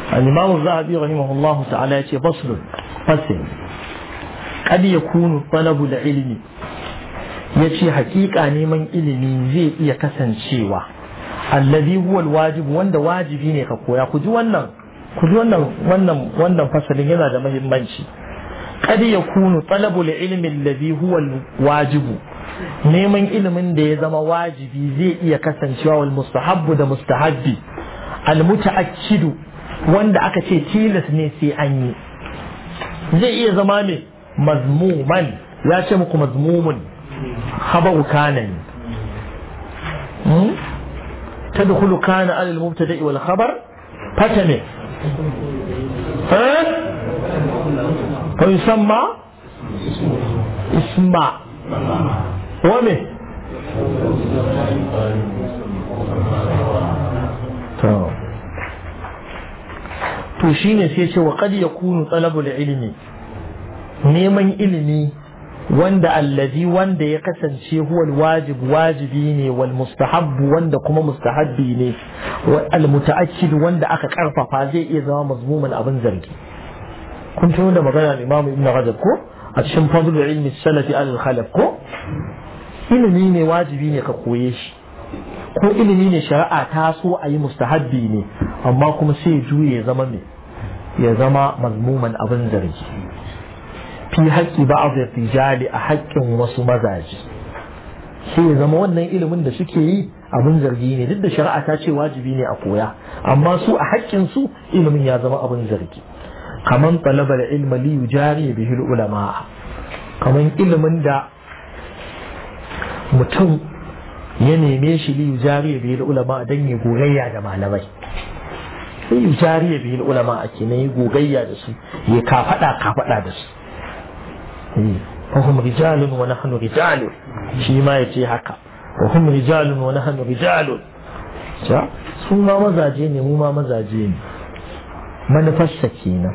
الإمام الذهبي رحمه الله تعالى يأتي فصل فصل قد يكون طلب العلم yace hakika neman ilimi zai iya kasancewa allazi huwa alwajib wanda wajibi ne ka koya ku ji wannan ku ji wannan wannan wannan fasalin yana da muhimmanci kad yakunu talabul ilmi allazi huwa alwajibu neman ilimin da ya zama wajibi zai iya kasancewa wal mustahabbu da mustahabbi al mutaakkidu wanda aka ce tilas ne sai an yi zai iya zama ne mazmuman ya ce muku mazmumun khabaru kana ne تدخل كان على المبتدا والخبر فتنه ها فيسمى اسمع ومه to shine sai ce wa qad yakunu talabul ilmi neman ilimi wanda allazi wanda ya kasance huwa wajib wajibi ne wal mustahabbu wanda kuma mustahabbi ne al mutaakkid wanda aka karfafa zai iya zama mazmuman abin zargi kun tuno da magana Imam Ibn Rajab ko a cikin fadlul ilmi salafi al khalaf ko ilimi ne wajibi ne ka koye shi ko ilimi ne shari'a ta so a yi mustahabbi ne amma kuma sai ya juye ya zama me ya zama mazmuman abin zargi fi haƙƙi ba a rijali a haƙƙin wasu mazaje sai ya zama wannan ilimin da suke yi abin zargi ne duk da shari'a ta ce wajibi ne a koya amma su a haƙƙin su ilimin ya zama abin zargi kaman talaba da ilma li yujari bihi ulama kaman ilimin da mutum ya neme shi li yujari bihi ulama dan ya gogayya da malamai sai yujari bihi ulama ake ne ya gogayya da su ya kafada kafada da su فهم رجال ونحن رجال shi ma ya ce haka وهم رجال ونحن رجال su ma mazaje ne mu ma mazaje ne manufarsa kenan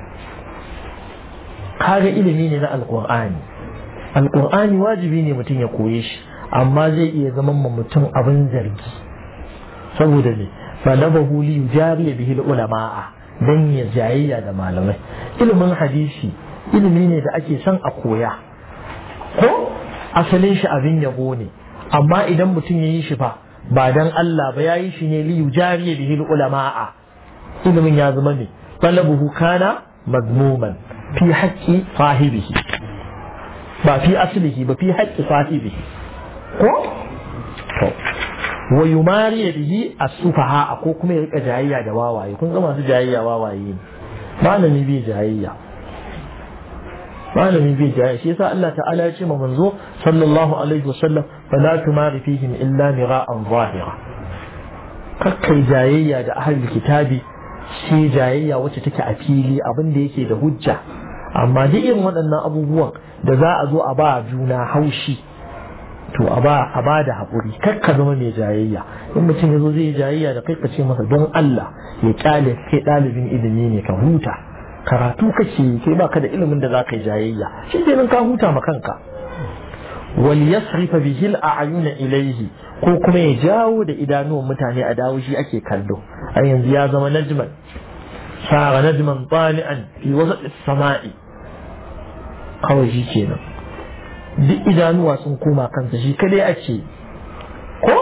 kaga ilimi ne na alkur'ani alkur'ani wajibi ne mutum ya koye shi amma zai iya zama ma mutum abin zargi saboda ne falabahu li yujari bihi ulama'a dan ya jayayya da malamai ilimin hadisi ilimi ne da ake son a koya ko asalin shi abin yabo ne amma idan mutum ya yi shi fa ba dan Allah ba ya yi shi ne li yujari bihi ulama'a ilimin ya zama ne talabuhu kana mazmuman fi haqqi sahibihi ba fi aslihi ba fi haqqi sahibihi ko to wa yumari bihi as-sufaha ko kuma ya rika jayayya da wawaye kun ga masu jayayya wawaye ne malami bai jayayya malami bai jaya shi yasa Allah ta'ala ya ce ma manzo sallallahu alaihi wasallam fala tumari fihim illa mira'an zahira kakkai jayayya da ahlul kitabi shi jayayya wacce take a fili abin da yake da hujja amma duk irin waɗannan abubuwan da za a zo a ba juna haushi to a ba a ba da haƙuri kakka zama mai jayayya in mutum ya zo zai yi jayayya da kai ka ce masa don Allah ya kyale kai ɗalibin ilimi ne ka huta karatu kake kai baka da ilimin da zaka yi jayayya shi kenan ka huta ma kanka wal yasrifa bihi al a'yuna ilayhi ko kuma ya jawo da idanuwan mutane a dawo shi ake kallo a yanzu ya zama najman sara najman tali'an fi wasat as-sama'i kawai shi kenan duk idanuwa sun koma kansa shi kadai ake ko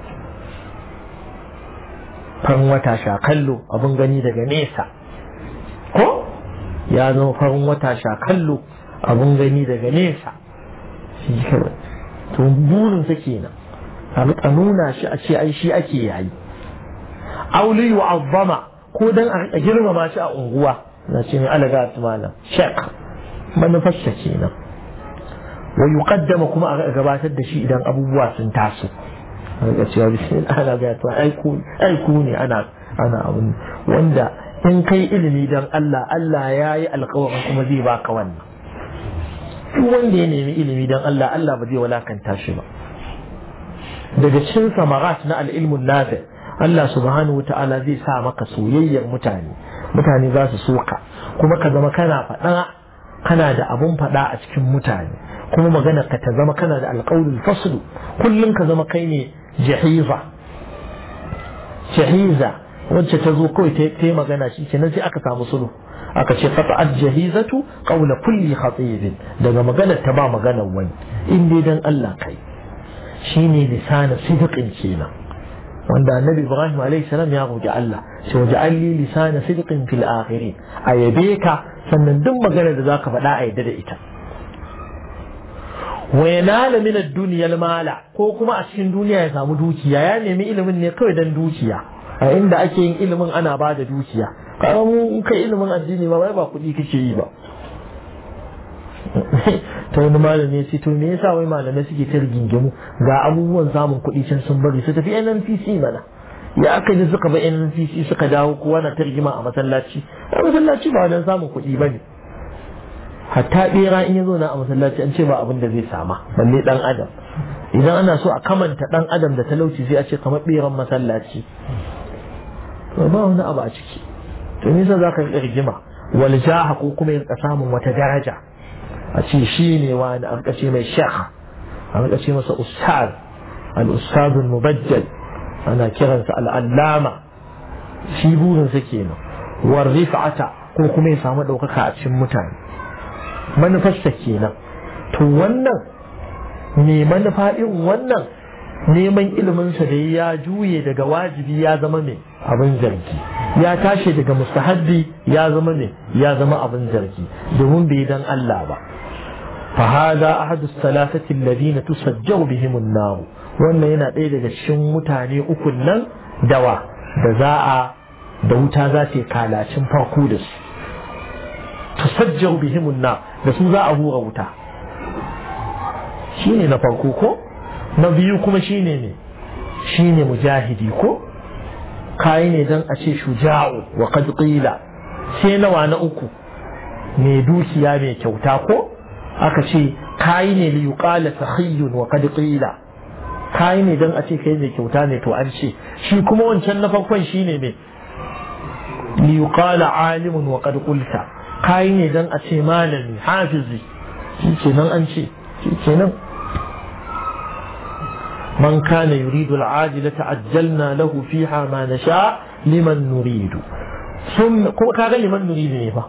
farin wata sha kallo abin gani daga nesa ko ya zama farin wata sha kallo abun gani daga nesa shi kawai to burinsa kenan a rika nuna shi a ce ai shi ake yayi auli wa azzama ko dan a rika girmama shi a unguwa na ce mai alaga malam shek manufarsa kenan wa yuqaddama kuma a gabatar da shi idan abubuwa sun taso a rika cewa bismillah ana ga to ai ku ai ku ne ana ana abun wanda in kai ilimi don Allah Allah ya yi alkawarin kuma zai baka wannan duk wanda ya nemi ilimi don Allah Allah ba zai walakanta shi ba daga cikin samarat na al'ilmun nafi Allah subhanahu wa ta'ala zai sa maka soyayyar mutane mutane za su soka kuma ka zama kana faɗa kana da abun faɗa a cikin mutane kuma magana ka ta zama kana da alƙawlul faslu kullum ka zama kai ne jahiza jahiza wacce ta zo kawai ta yi magana shi kenan sai aka samu sulhu aka ce qata'at jahizatu qawla kulli khatib daga maganar ta ba maganar wani in dai dan Allah kai shine lisanin sidqin kenan wanda annabi ibrahim alayhi salam ya roki Allah sai waje alli lisana sidqin fil akhirin ayabe ka sannan duk magana da zaka faɗa a yadda da ita wa yanala min ad-dunya al-mala ko kuma a cikin duniya ya samu dukiya ya nemi ilimin ne kawai dan dukiya a inda ake yin ilimin ana ba da dukiya kaga mu kai ilimin addini ba ba kuɗi kake yi ba ta wani malami ya ce to me yasa wai malamai suke ta rigingimu ga abubuwan samun kuɗi can sun bari su tafi NNPC mana ya aka ji suka ba NNPC suka dawo kowa na ta rigima a masallaci a masallaci ba wajen samun kuɗi ba ne hatta ɓera in ya zo na a masallaci an ce ba abin da zai sama balle ɗan adam idan ana so a kamanta ɗan adam da talauci sai a ce kamar ɓeran masallaci to ba wani abu a ciki to nisa za ka yi rigima wal jaha ko kuma ya samun wata daraja a ce shi ne wani an kace mai shekh an kace masa ustaz al-ustaz al-mubajjal ana kiransa al-allama shi burinsa kenan war rif'ata ko kuma ya samu ɗaukaka a cikin mutane manufarsa kenan to wannan me manufa irin wannan neman iliminsa da ya juye daga wajibi ya zama mai abin zargi ya tashi daga mustahabbi ya zama mai ya zama abin zargi domin bai dan Allah ba فهذا أحد الثلاثة الذين تسجر بهم النار wannan yana ɗaya daga cikin mutane ukun nan dawa da za a da wuta za ta yi kalacin farko da su tusajjar bihimun na da su za a hura wuta shine na farko ko na biyu kuma shine ne shine mujahidi ko kayi ne don a ce shuja'u wa qad qila sai nawa na uku mai dukiya mai kyauta ko aka ce kayi ne li yuqala sakhiyun wa qad qila kayi ne dan a ce kai mai kyauta ne to an ce shi kuma wancan na farkon shine me li yuqala alimun wa qad qulta kayi ne dan a ce malami hafizi shi kenan an ce shi kenan من كان يريد العاجلة عجلنا له فيها ما نشاء لمن نريد ثم كاغا لمن نريد ne fa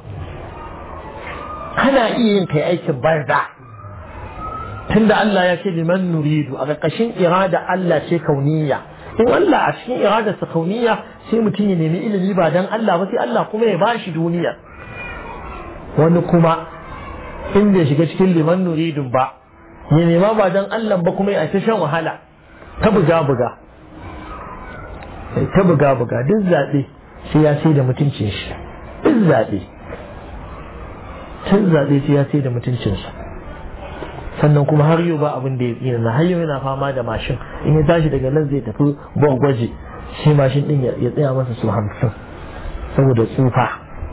kana iya yin kai aikin banza tunda Allah ya ce liman nuridu a ƙarƙashin irada Allah ce kauniya in Allah a cikin irada sa kauniya sai mutum ya nemi ilimi ba dan Allah ba sai Allah kuma ya bashi duniya wani kuma in bai shiga cikin liman nuridun ba ya nema ba dan Allah ba kuma ya ta shan wahala ta buga buga ta buga buga duk zaɓe sai ya sai da mutuncin shi duk zaɓe tun zaɓe sai ya sai da mutuncinsa sannan kuma har yau ba abin da ya tsina na har yau yana fama da mashin in ya tashi daga nan zai tafi gwaji shi mashin din ya tsaya masa su hamsin saboda tsufa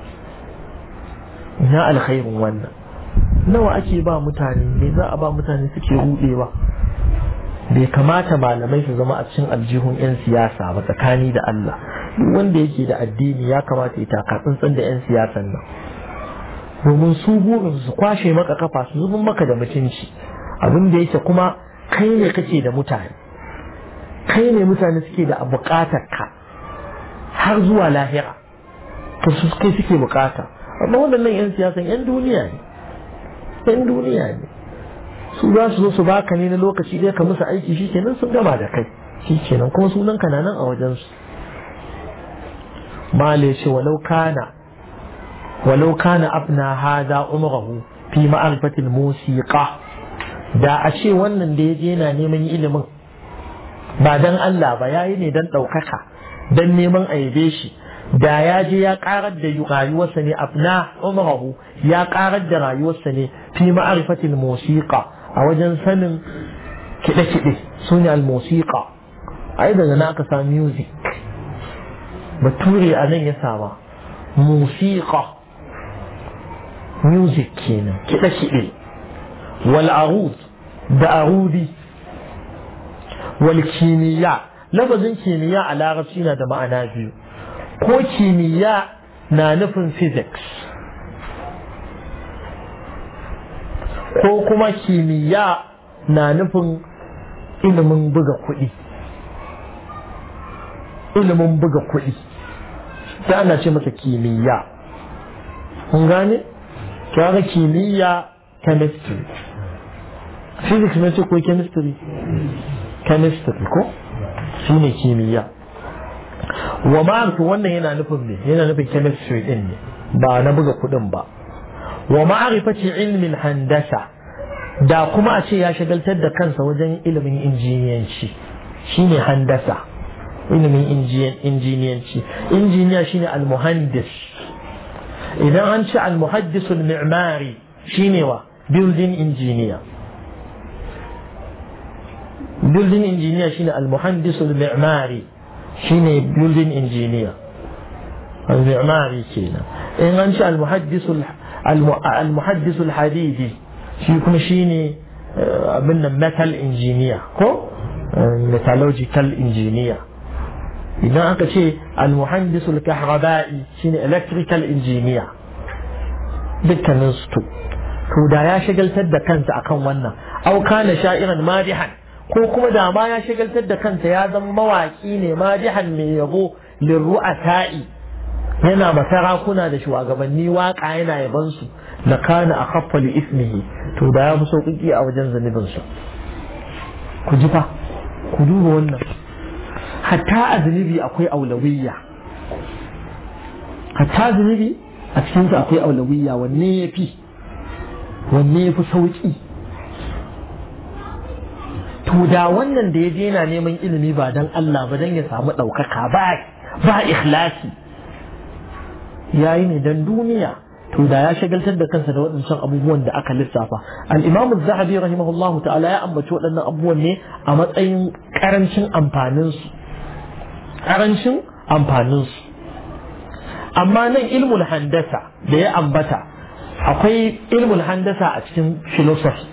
ina alkhairin wannan nawa ake ba mutane me za a ba mutane suke rudewa bai kamata malamai su zama a cikin aljihun 'yan siyasa ba tsakani da Allah duk wanda yake da addini ya kamata ya taka tsantsan da 'yan siyasan nan domin su burin su kwashe maka kafa su zubin maka da mutunci abin da yake kuma kai ne kake da mutane kai ne mutane suke da bukatar ka har zuwa lahira to su kai suke bukata amma waɗannan 'yan siyasan 'yan duniya ne 'yan duniya ne su za su zo su baka ne na lokaci ɗaya ka musu aiki shi kenan sun gama da kai shi kenan kuma sunan ka nan a wajensu male ce walau kana ولو كان أبنى هذا عمره في معرفة الموسيقى da a ce wannan da ya je yana neman ilimin ba dan Allah ba yayi ne dan ɗaukaka dan neman aibe shi da ya je ya karar da rayuwarsa ne afna umrahu ya karar da rayuwarsa ne fi ma'arifatil musiqa a wajen sanin kiɗe-kiɗe su ne al-musiqa ai daga na aka sa music bature a nan ya sama musiqa music kenan kiɗe-kiɗe wal arud da arudi wal kimiyya lafazin kimiyya a larabci na da ma'ana biyu ko kimiyya na nufin physics ko kuma kimiyya na nufin ilimin buga kuɗi ilimin buga kuɗi sai ana ce masa kimiyya kun gane kaga kimiyya chemistry physics ne ce ko chemistry chemistry ko shi ne kimiyya wa ma'arifin wannan yana nufin ne yana nufin chemistry din ne ba na buga kudin ba wa ma'arifati ilmin handasa da kuma a ce ya shagaltar da kansa wajen ilimin injiniyanci shine handasa ilimin injiniyanci injiniya shine almuhandis idan an ce almuhaddisul mi'mari shine wa building engineer building engineer shine almuhandisul mi'mari shine building engineer al-mi'mari kenan in an ce almuhaddisul almuhaddisul hadidi shi kuma shine abin nan metal engineer ko metallurgical engineer idan aka ce almuhandisul kahraba'i shine electrical engineer dukkanin su to da ya shagaltar da kansa akan wannan au kana sha'iran madihan ko kuma da ma ya shagaltar da kansa ya zama mawaki ne madihan mai yabo lirru'ata'i yana masarakuna da shugabanni waka yana yaban su la kana akhaffa li ismihi to da ya fi sauƙi a wajen zanibin sa ku ji fa ku duba wannan hatta a zunubi akwai aulawiyya hatta zunubi a cikinsa akwai aulawiyya wanne ya fi wanne ya fi sauƙi to da wannan da ya je yana neman ilimi ba don Allah ba don ya samu ɗaukaka ba ba ikhlasi ya yi ne don duniya to da ya shagaltar da kansa da waɗancan abubuwan da aka lissafa al-imamu zahabi rahimahullahu ta'ala ya ambaci waɗannan abubuwan ne a matsayin ƙarancin amfaninsu ƙarancin amfaninsu amma nan ilmul handasa da ya ambata akwai ilmul handasa a cikin philosophy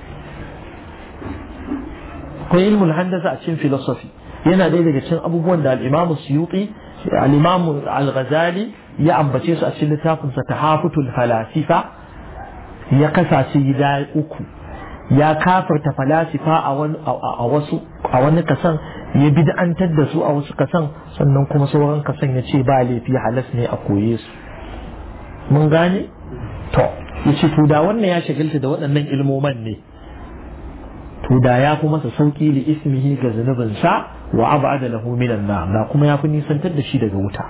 akwai ilmul handasa a cikin philosophy yana ɗaya daga cikin abubuwan da al-imamu suyuti al-imamu al-ghazali ya ambace su a cikin littafinsa tahafutul falasifa ya kasa su gida uku ya kafarta falasifa a wasu a wani kasan ya bid'antar da su a wasu kasan sannan kuma sauran kasan ya ce ba laifi halas ne a koye su mun gane to ya ce to da wannan ya shagalta da waɗannan ilmoman ne to da ya fi masa sauki li ismihi ga zunubinsa wa abada lahu minan nar da kuma ya fi nisantar da shi daga wuta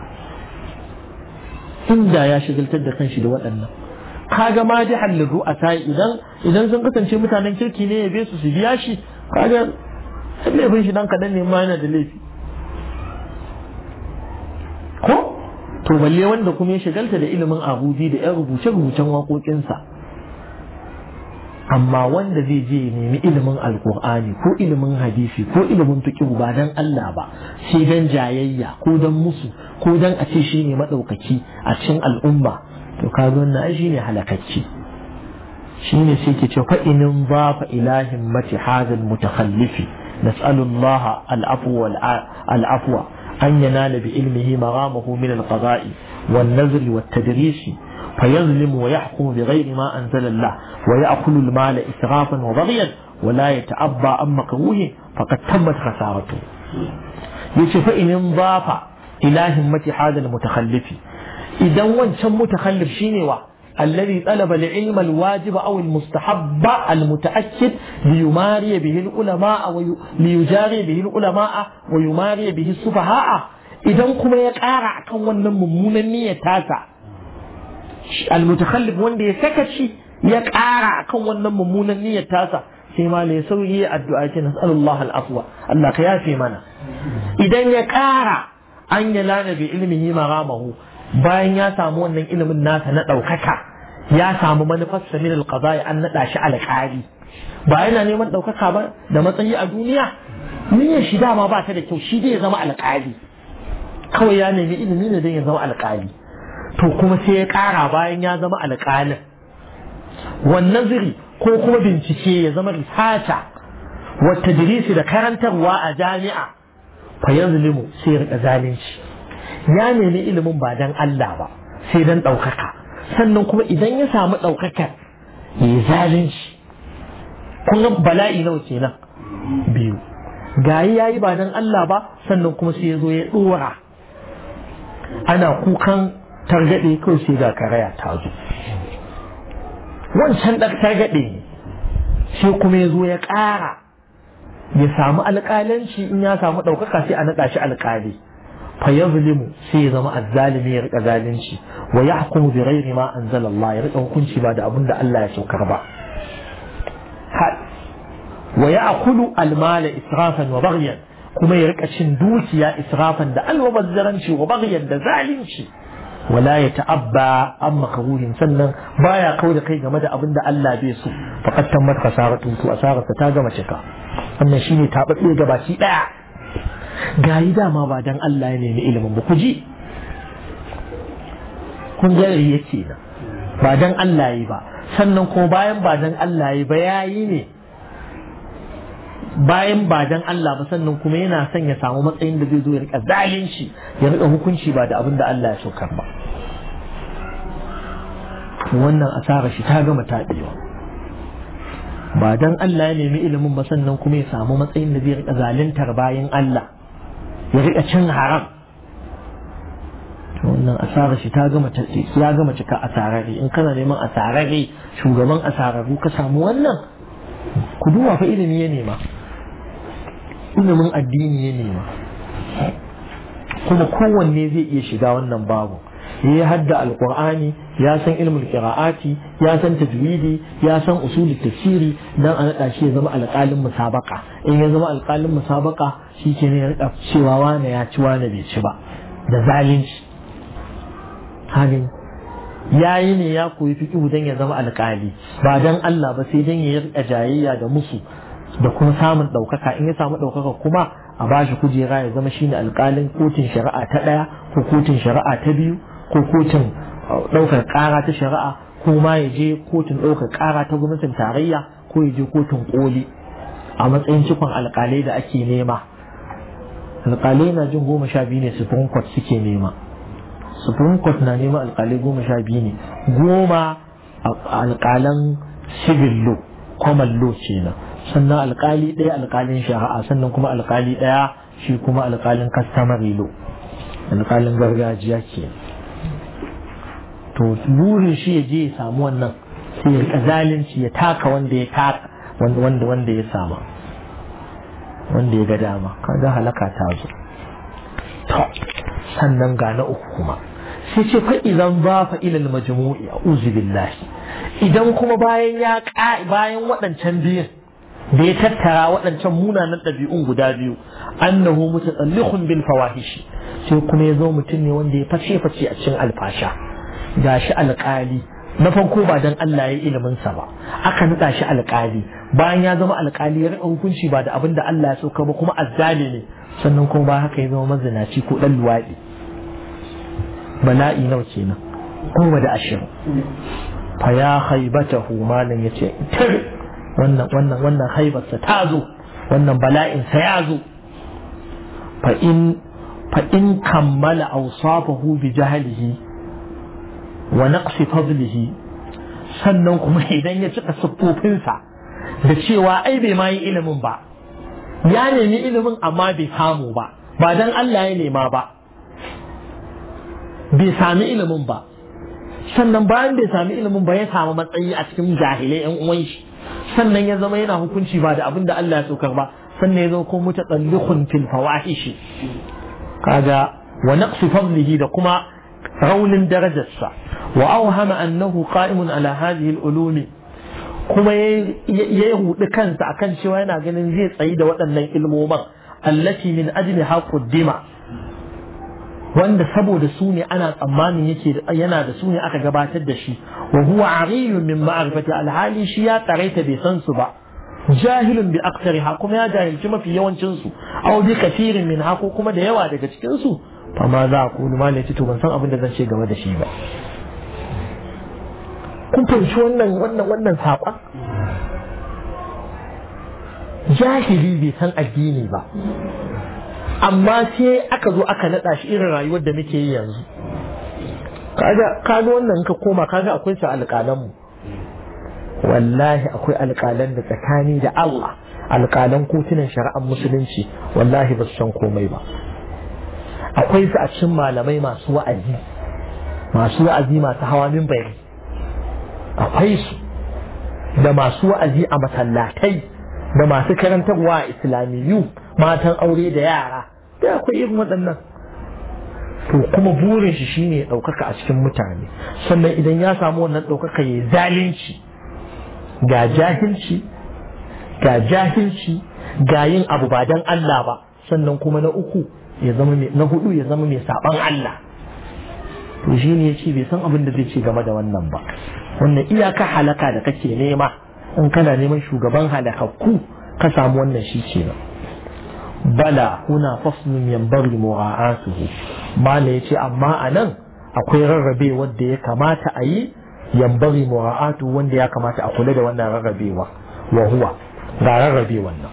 inda ya shagaltar da kanshi da waɗannan kaga ma ji halliru a sai idan idan sun kasance mutanen kirki ne ya su su biya shi kaga laifin shi dan kaɗan ne ma yana da laifi ko to balle wanda kuma ya shagalta da ilimin abudi da yan rubuce-rubucen waƙoƙinsa amma wanda zai je ya nemi ilimin alkur'ani ko ilimin hadisi ko ilimin fiqh ba dan Allah ba sai dan jayayya ko dan musu ko dan a ce shine madaukaki a cikin al'umma to ka zo na shine halakacci shine sai ke ce fa inin ba fa ilahin mati hadal mutakhallifi nas'alu Allah al-afwa wal al-afwa an yanala bi ilmihi maghamahu min al-qada'i wan nazr wat tadris فيظلم ويحكم بغير ما أنزل الله ويأكل المال إسرافا وبغيا ولا يتعبى عن مكروه فقد تمت خسارته يشوف إن انضاف إلى همة هذا المتخلف إذا وانشم متخلف شيني الذي طلب العلم الواجب أو المستحب المتأكد ليماري به العلماء ليجاري به العلماء ويماري به السفهاء إذا كما يقارع كون ممونا نية تاسع almutakhallif wanda ya saka shi ya ƙara kan wannan mummunan niyyar tasa sai ma ne sauyi addu'a ce nas'alullah al'afwa Allah ka yafe mana idan ya ƙara an ya lana bi ilmihi maramahu bayan ya samu wannan ilimin nasa na ɗaukaka ya samu manufarsa min alqada'i an naɗa shi alƙali ba yana neman ɗaukaka ba da matsayi a duniya niyyar shi dama ba ta da kyau shi dai ya zama alƙali kawai ya nemi ilimi ne don ya zama alƙali to kuma sai ya ƙara bayan ya zama alƙalin wannan ziri ko kuma bincike ya zama risata wata dirisi da karantarwa a jami'a fa yazlimu sai ya rika zalunci ya nemi ilimin ba dan Allah ba sai dan ɗaukaka sannan kuma idan ya samu ɗaukakar ya yi zalunci kun ga bala'i nawa kenan biyu gayi yayi ba dan Allah ba sannan kuma sai ya zo ya ɗora ana kukan targaɗe kawai sai ga karaya ta zo wancan ɗan targaɗe ne sai kuma ya zo ya ƙara ya samu alƙalanci in ya samu ɗaukaka sai a naɗa shi alƙali fa yazlimu sai ya zama azzalimi ya rika zalunci wa yahkumu bi ghairi ma anzalallah ya rika hukunci ba da abin da Allah ya saukar ba wa ya'kulu almala israfan wa baghyan kuma ya rika cin dukiya israfan da almubazzaranci wa baghyan da zalunci wala ya ta'abba an makaruhin sannan baya kau da kai game da abin da Allah bai so faqad tammat khasaratu to asararsa ta gama cika wannan shine tababbe gabaki daya gayi dama ba dan Allah ya nemi ilimin ba ku ji kun ga yake na ba dan Allah yi ba sannan ko bayan ba dan Allah yi ba yayi ne bayan ba dan Allah ba sannan kuma yana son ya samu matsayin da zai zo ya rika zalunci ya rika hukunci ba da abin da Allah ya saukar ba wannan asara shi ta gama taɗewa ba dan Allah ya nemi ilimin ba sannan kuma ya samu matsayin da zai rika zaluntar bayan Allah ya rika cin haram wannan asara shi ta gama ya gama cika asarare in kana neman asarare shugaban asararru ka samu wannan ku duba fa ilimi ya nema ilimin addini ya nema kuma kowanne zai iya shiga wannan babu ya hadda alqur'ani ya san ilmul qira'ati ya san tajwidi ya san usul tafsiri dan a nada shi ya zama alƙalin musabaka in ya zama alƙalin musabaka shi ke ne ya rika cewa wane ya ci wane bai ci ba da zalunci halin yayi ne ya koyi fiqhu dan ya zama alƙali ba dan Allah ba sai dan ya rika jayayya da musu da kuma samun ɗaukaka in ya samu ɗaukaka kuma a bashi kujera ya zama shine alƙalin kotun shari'a ta ɗaya ko kotun shari'a ta biyu ko kotun ɗaukar ƙara ta shari'a ko ma ya je kotun ɗaukar ƙara ta gwamnatin tarayya ko ya je kotun ƙoli a matsayin cikon alƙalai da ake nema alƙalai na jin goma sha biyu ne supreme court suke nema supreme court na nema alƙalai goma sha biyu ne goma alƙalan civil law common law kenan sannan alƙali ɗaya alƙalin shari'a sannan kuma alƙali ɗaya shi kuma alƙalin customary law alƙalin gargajiya kenan to burin shi ya je ya samu wannan sai ya rika zalunci ya taka wanda ya taka wanda wanda ya sama wanda ya ga dama kaga halaka ta zo to sannan ga na uku kuma sai ce fa idan ba fa ilal majmu'i a'udhu billahi idan kuma bayan ya bayan waɗancan biyun da ya tattara waɗancan munanan ɗabi'un guda biyu annahu mutasallikhun bil fawahishi sai kuma ya zo mutum ne wanda ya fashe fashe a cikin alfasha gashi alƙali na farko ba dan Allah ya ilimin sa ba aka nada shi alƙali bayan ya zama alƙali ya rika hukunci ba da abin da Allah ya sauka ba kuma azzali ne sannan kuma ba haka ya zama mazinaci ko dan luwaɗi bala'i nawa kenan goma da ashirin fa ya haibatahu malam yace tir wannan wannan wannan haibarsa ta zo wannan bala'in sa ya zo fa in fa in kammala awsafahu bi jahlihi wa naqsi fadlihi sannan kuma idan ya cika siffofinsa da cewa ai bai ma yi ilimin ba ya nemi ilimin amma bai samu ba ba dan Allah ya nema ba bai sami ilimin ba sannan bayan bai sami ilimin ba ya samu matsayi a cikin jahilai yan uwan shi sannan ya zama yana hukunci ba da abin da Allah ya saukar ba sannan ya zama ko mutatallikhun fil fawahishi kaga wa naqsi fadlihi da kuma raunin darajarsa wa awhama annahu qa'imun ala hadhihi al-ulumi kuma ya hudu kansa akan cewa yana ganin zai tsayi da waɗannan ilmoman allati min ajli haquddima wanda saboda su ne ana tsammanin yake yana da su ne aka gabatar da shi wa huwa ariyun min ma'rifati alhali shi ya tsaraita bai san su ba jahilun bi aktariha kuma ya jahilci mafi yawancin su aw bi kathirin min ha ko kuma da yawa daga cikin su fa ma za ku ma ne to ban san abin da zan ce game da shi ba kun fahimci wannan wannan wannan saƙon jahili bai san addini ba amma sai aka zo aka naɗa shi irin rayuwar da muke yi yanzu kaga kaga wannan ka koma kaga akwai su alƙalan mu wallahi akwai alƙalan da tsakani da Allah alƙalan kotunan shari'ar musulunci wallahi ba su san komai ba akwai su a cikin malamai masu wa'azi masu wa'azi masu hawa minbari akwai su da masu wa'azi a masallatai da masu karantarwa a islamiyu matan aure da yara da akwai irin waɗannan to kuma burin shi shine ɗaukaka a cikin mutane sannan idan ya samu wannan ɗaukaka ya zalunci ga jahilci ga jahilci ga yin abu ba don Allah ba sannan kuma na uku ya zama na hudu ya zama mai saban Allah to shi ne ya ce bai san abin da zai ce game da wannan ba wannan iyaka halaka da kake nema in kana neman shugaban halakakku ka samu wannan shi ce ba bala huna faslun yanbaghi mura'atuhu mala yace amma anan akwai rarrabe wanda ya kamata a yi yanbaghi mura'atu wanda ya kamata a kula da wannan rarrabewa wa huwa ga rarrabe wannan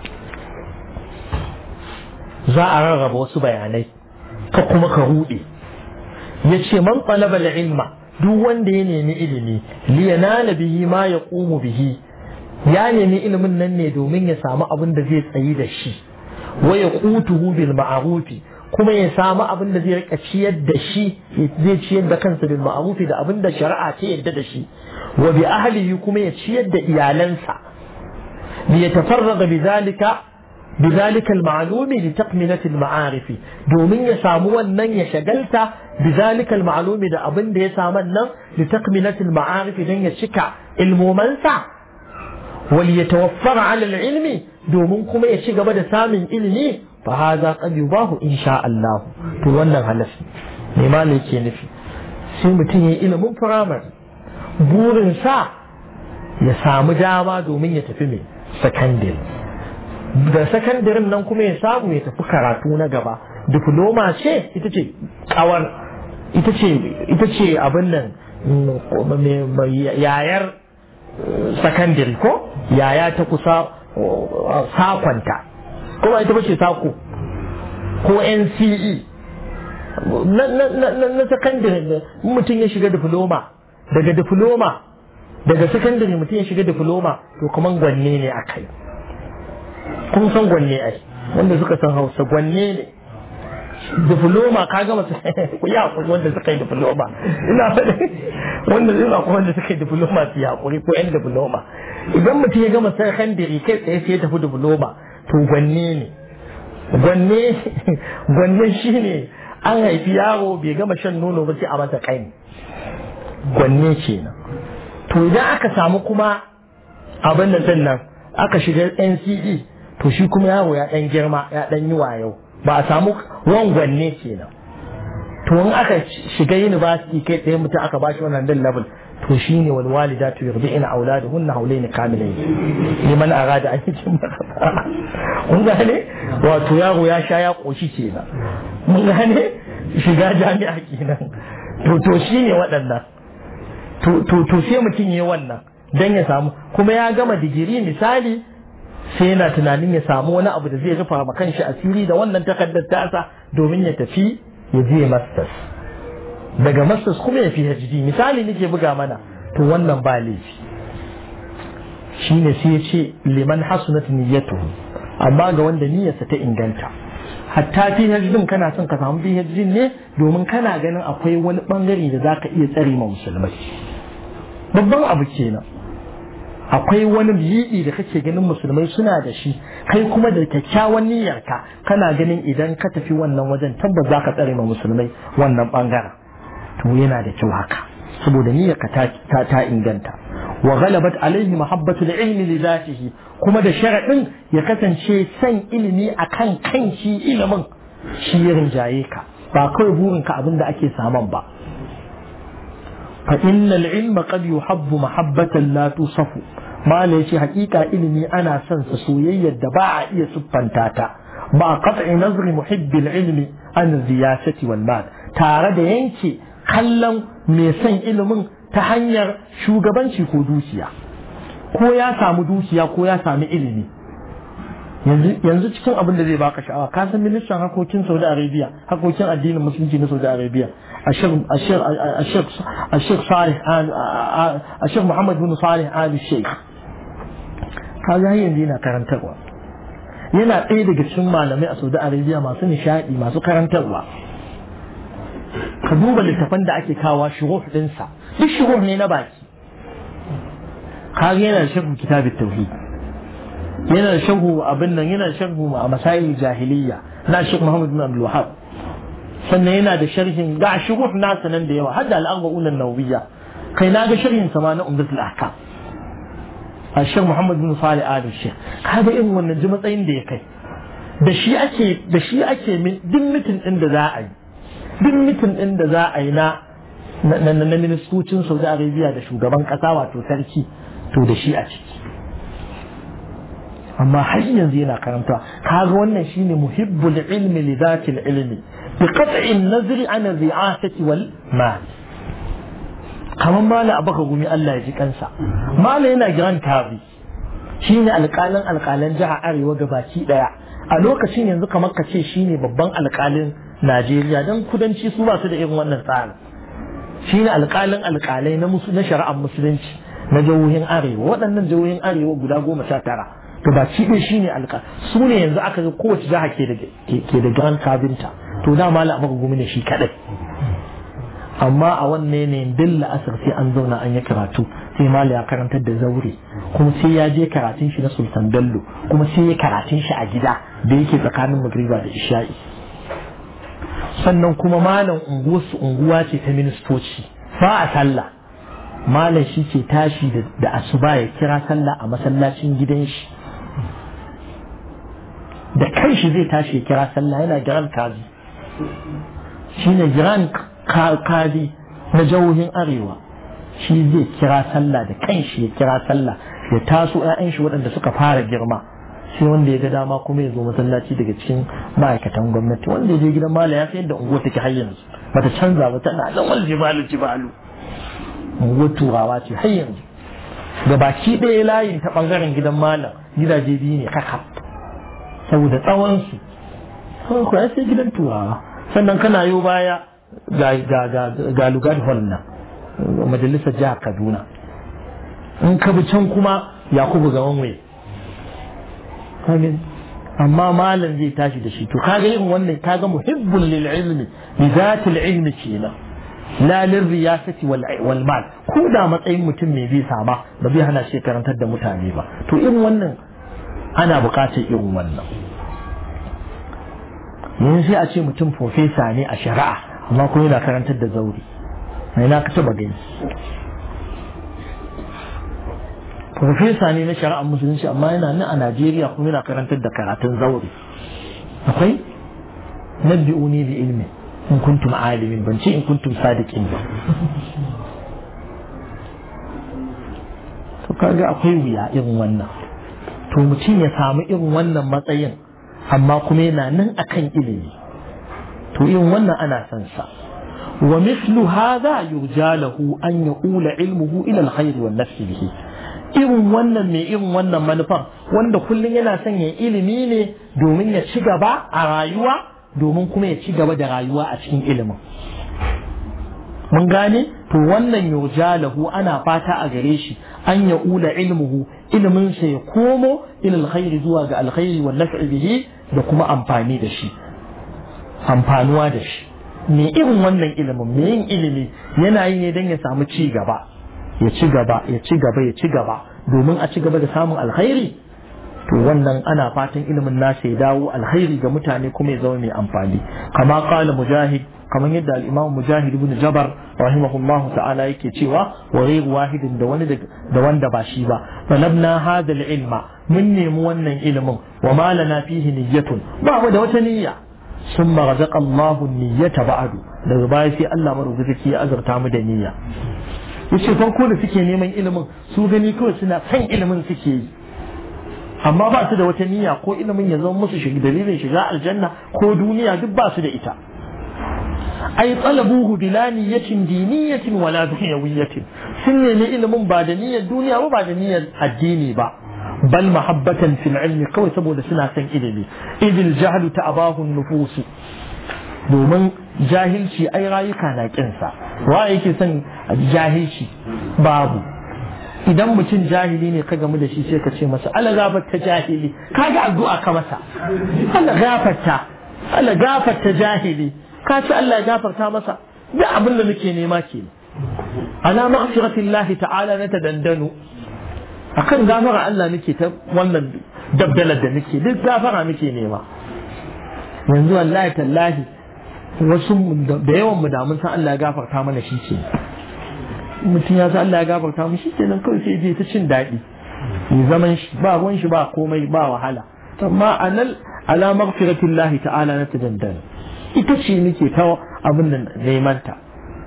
za a rarraba wasu bayanai ka kuma ka rude yace man talaba ilma duk wanda ya nemi ilimi liyanala bihi ma yaqumu bihi ya nemi ilimin nan ne domin ya samu abin da zai tsayi da shi wa ya kutuhu bil ma'arufi kuma ya samu abin da zai rika ciyar da shi zai ciyar da kansa bil ma'arufi da abin da shari'a ta yadda da shi wa bi ahlihi kuma ya ciyar da iyalansa li yatafarraga bi zalika bi zalika al ma'lumi li taqmilati al ma'arifi domin ya samu wannan ya shagalta bi zalika al ma'lumi da abin da ya samu nan li taqmilati al ma'arifi dan ya cika ilmomansa wal yatawaffara ala al ilmi domin kuma ya ci gaba da samun ilimi fa haza qad yubahu insha Allah to wannan halasi ne ma ne ke nufi sai mutum ya ilimin firamare burin sa ya samu dama domin ya tafi mai sakandare da sakandarin nan kuma ya samu ya tafi karatu na gaba diploma ce ita ce kawar ita ce ita ce abin nan yayar sakandare ko yaya ta kusa sakonta kuma ita bace sako ko NCE na sakandare mutum ya shiga diploma daga diploma daga sakandare mutum ya shiga diploma to kuma gwanne ne a kai kun san gwanne ai wanda suka san hausa gwanne ne diploma ka gama ku yi hakuri wanda suka yi diploma ina faɗi wanda ina kuma wanda suka yi diploma su yi hakuri ko yan diploma idan mutum ya gama sakandare kai tsaye sai ya tafi diploma to gwanne ne gwanne gwanne shine an haifi yaro bai gama shan nono ba sai a masa kai gwanne kenan to idan aka samu kuma abin da din nan aka shiga NCE to shi kuma yaro ya dan girma ya dan yi wayo ba a samu gwanne kenan to in aka shiga university kai tsaye mutum aka bashi wannan din level to shine wal walidatu yurdi'na auladuhunna hawlayn kamilayn liman arada an yi mun gane wato yaro ya sha ya koshi kenan mun gane shiga jami'a kenan to to shine waɗannan to to to sai mutum yayi wannan dan ya samu kuma ya gama digiri misali sai yana tunanin ya samu wani abu da zai rufa ma kanshi asiri da wannan takardar tasa domin ya tafi ya je masters daga masters kuma ya fi PhD misali nake buga mana to wannan ba laifi shine sai ya ce liman hasunat niyyatuhu amma ga wanda niyyarsa ta inganta hatta PhD kana son ka samu PhD ne domin kana ganin akwai wani bangare da zaka iya tsare ma musulmai babban abu kenan akwai wani yiɗi da kake ganin musulmai suna da shi kai kuma da kyakkyawan niyyarka kana ganin idan ka tafi wannan wajen tabbas za ka tsare ma musulmai wannan bangaren to yana da kyau haka saboda niyyarka ta ta inganta wa ghalabat alaihi mahabbatul ilmi li zatihi kuma da sharadin ya kasance san ilimi akan kan shi ilimin shi ya rinjaye ka ba kawai burinka abin da ake saman ba fa innal ilma qad yuhabbu mahabbatan la tusafu mala yace hakika ilimi ana son sa soyayyar da ba a iya siffanta ta ba qat'i nazri muhibbil ilmi an ziyasati wal mal tare da yanke kallon mai son ilimin ta hanyar shugabanci ko dukiya ko ya samu dukiya ko ya sami ilimi yanzu cikin abin da zai baka sha'awa ka san ministan harkokin Saudi Arabia harkokin addinin musulunci na Saudi Arabia Ashir Salih Ashir Muhammad bin Salih Ali Sheikh kaga yanzu yana karantarwa yana ɗaya daga cikin malamai a Saudi Arabia masu nishaɗi masu karantarwa ka duba littafan da ake kawo shuruh ɗinsa duk shuruh ne na baki kaga yana da sharhu kitab tauhid yana da sharhu abin nan yana da sharhu a masail jahiliya na Sheikh Muhammad bin Abdul Wahhab sannan yana da sharhin ga shuruh nasa nan da yawa har da al-arba'un an-nawawiyya kai na ga sharhin sa ma na umdatul ahkam الشيخ محمد بن صالح آل الشيخ هذا إن wannan ji matsayin da ya kai da shi ake da shi ake min duk mitin din da za a yi duk mitin din da za a yi na na na ministocin Saudi Arabia da shugaban kasa wato sarki to da shi a ciki amma har yanzu yana karanta kaga wannan shine muhibbul ilmi li zatil ilmi bi qat'i an-nazri an ri'asati wal mal kamar mala abaka gumi Allah ya ji kansa mala yana giran tabi shine alƙalin alƙalan jiha arewa gabaki daya a lokacin yanzu kamar ka ce shine babban alƙalin Najeriya dan kudanci su ba su da irin wannan tsarin shine alƙalin alƙalai na musu na shari'ar musulunci na jihohin arewa waɗannan jihohin arewa guda goma sha tara gabaki ɗaya shine alƙal su ne yanzu aka ga kowace jiha ke da ke da giran kabinta to da mala abaka gumi ne shi kadai amma a wannan ne din la'asar sai an zauna an yi karatu sai mali ya karantar da zaure kuma sai ya je karatun shi na sultan bello kuma sai ya karatun shi a gida da yake tsakanin magriba da isha'i sannan kuma malam unguwarsu unguwa ce ta ministoci ba a sallah malam shi ke tashi da asuba ya kira sallah a masallacin gidan shi da kanshi zai tashi ya kira sallah yana giran kazi shine giran kadi na jihohin arewa shi zai kira sallah da kanshi ya kira sallah ya taso 'ya'yan shi waɗanda suka fara girma sai wanda ya ga dama kuma ya zo masallaci daga cikin ma'aikatan gwamnati wanda ya je gidan mala ya sayar da unguwar take har yanzu bata canza ba tana nan wal jibalu jibalu unguwar turawa ce har yanzu da baki ɗaya layin ta ɓangaren gidan malam gidaje biyu ne kaka saboda tsawon su ko ya sai gidan turawa sannan kana yo baya ga lugar nan majalisar jihar kaduna in ka bi can kuma yakubu ga wanwe amma malam zai tashi da shi to kaga irin wannan kaga muhibbun lil ilmi bi zatil ilmi kenan la lil riyasati wal mal ko da matsayin mutum mai bi sama ba zai hana shi karantar da mutane ba to irin wannan ana bukatar irin wannan yanzu sai a ce mutum profesa ne a shari'a amma kuma yana karantar da zauri mai na taba gani profesa ne na shari'ar musulunci amma yana nan a najeriya kuma yana karantar da karatun zauri akwai nabbi'uni bi ilmi in kuntum alimin ban ce in kuntum sadiqin ba to kaga akwai wuya irin wannan to mutum ya samu irin wannan matsayin amma kuma yana nan akan ilimi to irin wannan ana son sa wa mislu hadha yurja lahu an yaqula ilmuhu ila alkhair wan nafsi bihi irin wannan mai irin wannan manufar wanda kullum yana son ya ilimi ne domin ya ci gaba a rayuwa domin kuma ya ci gaba da rayuwa a cikin ilimin mun gane to wannan yurja lahu ana fata a gare shi an ya ula ilmuhu ilimin sa ya komo ila alkhairi zuwa ga alkhairi wan naf'i bihi da kuma amfani da shi amfanuwa da shi me irin wannan ilimin me yin ilimi yana yi ne don ya samu ci gaba ya ci gaba ya ci gaba ya ci gaba domin a ci gaba da samun alkhairi to wannan ana fatan ilimin nasa ya dawo alkhairi ga mutane kuma ya zama mai amfani kama kala mujahid kamar yadda al-imam mujahid ibn jabar rahimahullah ta'ala yake cewa wa ghayr wahidin da wani da wanda ba shi ba talabna hadha al-ilma mun nemi wannan ilimin wa ma lana fihi niyyatun ba mu da wata niyya ثم رزق الله النية بعد daga baya sai Allah marubuci ya azurta mu da niyya yace farko da suke neman ilimin su gani kawai suna san ilimin suke yi amma ba su da wata niyya ko ilimin ya zama musu shiga dalilin shiga aljanna ko duniya duk ba su da ita ai talabuhu bila niyyatin diniyatin wala dunyawiyatin sun nemi ilimin ba da niyyar duniya ba ba da niyyar addini ba bal mahabbatan fil ilmi kawai saboda suna son ilimi idil jahlu ta abahun nufusu domin jahilci ai rayuka na kinsa wa yake son jahilci babu idan mutum jahili ne ka gamu da shi sai ka ce masa ala gafarta jahili kaga addu'a ka masa ala gafarta ala gafarta jahili ka ce Allah ya gafarta masa duk abin da muke nema ke ala maghfiratillahi ta'ala na ta dandano akan gafara Allah muke ta wannan dabdalar da muke duk gafara muke nema yanzu wallahi tallahi wasu da yawan mu da mun san Allah ya gafarta mana shi ce mutum ya san Allah ya gafarta mu shi kenan kawai sai je ta cin daɗi ya zaman shi ba ruwan shi ba komai ba wahala amma anal ala maghfiratillahi ta'ala na ta dandano ita ce muke ta abin da neman ta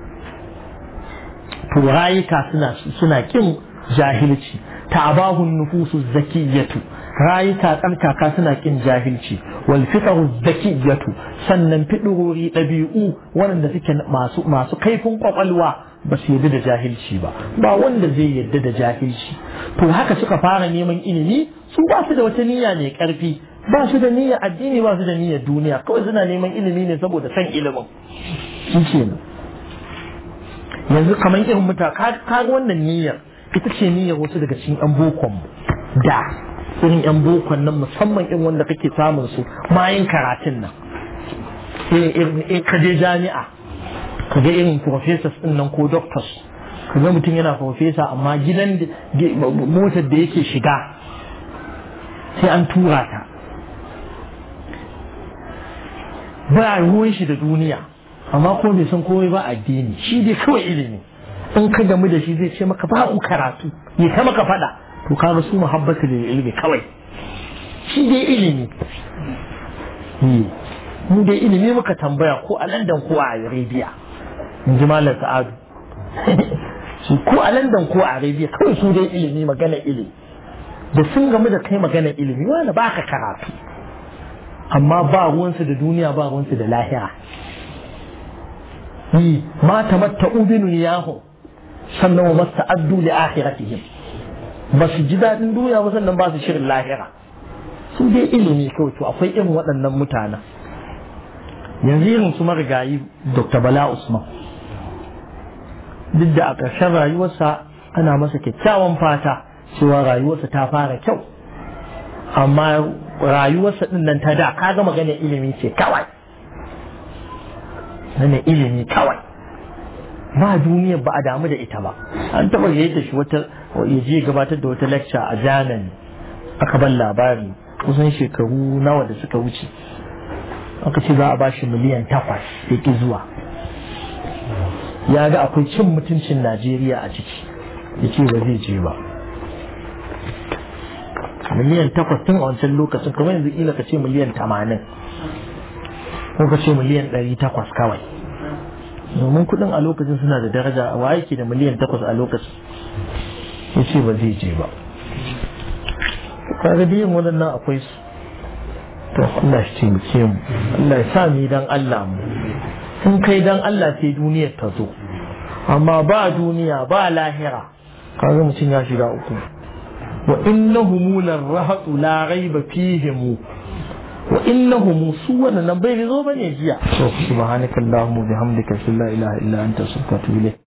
to rayuka suna suna kin jahilci ta'abahun nufusu zakiyatu rayuka tsarkaka suna kin jahilci wal fitaru zakiyatu sannan fidurori ɗabi'u waɗanda suke masu masu kaifin kwakwalwa ba su yadda da jahilci ba ba wanda zai yadda da jahilci to haka suka fara neman ilimi su ba su da wata niyya mai ƙarfi ba su da niyyar addini ba su da niyyar duniya kawai suna neman ilimi ne saboda san ilimin shi kenan yanzu kamar irin muta ka wannan niyyar ita ce niyyar wasu daga cikin yan bokon da irin yan bokon nan musamman irin wanda kake samun su mayin karatun nan irin ka je jami'a ka ga irin professors din nan ko doctors ka ga mutum yana professor amma gidan motar da yake shiga sai an tura ta ba ruwan shi da duniya amma ko bai san komai ba addini shi dai kawai ilimi in ka gamu da shi zai ce maka babu karatu ya ta maka fada to kaga su muhabbatu da ilimi kawai shi dai ilimi mu dai ilimi muka tambaya ko a London ko a Arabia in ji malam Sa'adu su ko a London ko a Arabia kawai su dai ilimi magana ilimi da sun gamu da kai magana ilimi wani baka karatu amma ba ruwansu da duniya ba ruwansu da lahira yi ma tamatta'u bi dunyahu sannan wa masta'addu li akhiratihim ba su ji daɗin duniya ba sannan ba su shirin lahira su dai ilimi kawai to akwai irin waɗannan mutanen yanzu irin su marigayi dr bala usman duk da a ƙarshen rayuwarsa ana masa kyakkyawan fata cewa rayuwarsa ta fara kyau amma rayuwarsa ɗin nan ta da kaga magana ilimi ce kawai na ilimi kawai ba duniyar ba a damu da ita ba an taɓa yadda shi wata ya je gabatar da wata lecture a Germany aka ban labari kusan shekaru nawa da suka wuce aka ce za a bashi miliyan takwas ya ki zuwa ya ga akwai cin mutuncin Najeriya a ciki ya ce ba zai je ba miliyan takwas tun a wancan lokacin kamar yanzu kila ka ce miliyan tamanin ko ka ce miliyan ɗari takwas kawai domin kuɗin a lokacin suna da daraja wa yake da miliyan takwas a lokacin ya ce ba zai je ba kaga biyan waɗannan akwai su to Allah shi taimake mu Allah ya sa mu dan Allah mu in kai dan Allah sai duniyar ta zo amma ba duniya ba lahira kaga mutum ya shiga uku wa innahum larahatu la raiba fihim wa innahum su wannan bai zo bane jiya subhanakallahumma bihamdika la ilaha illa anta astaghfiruka wa atubu ilayk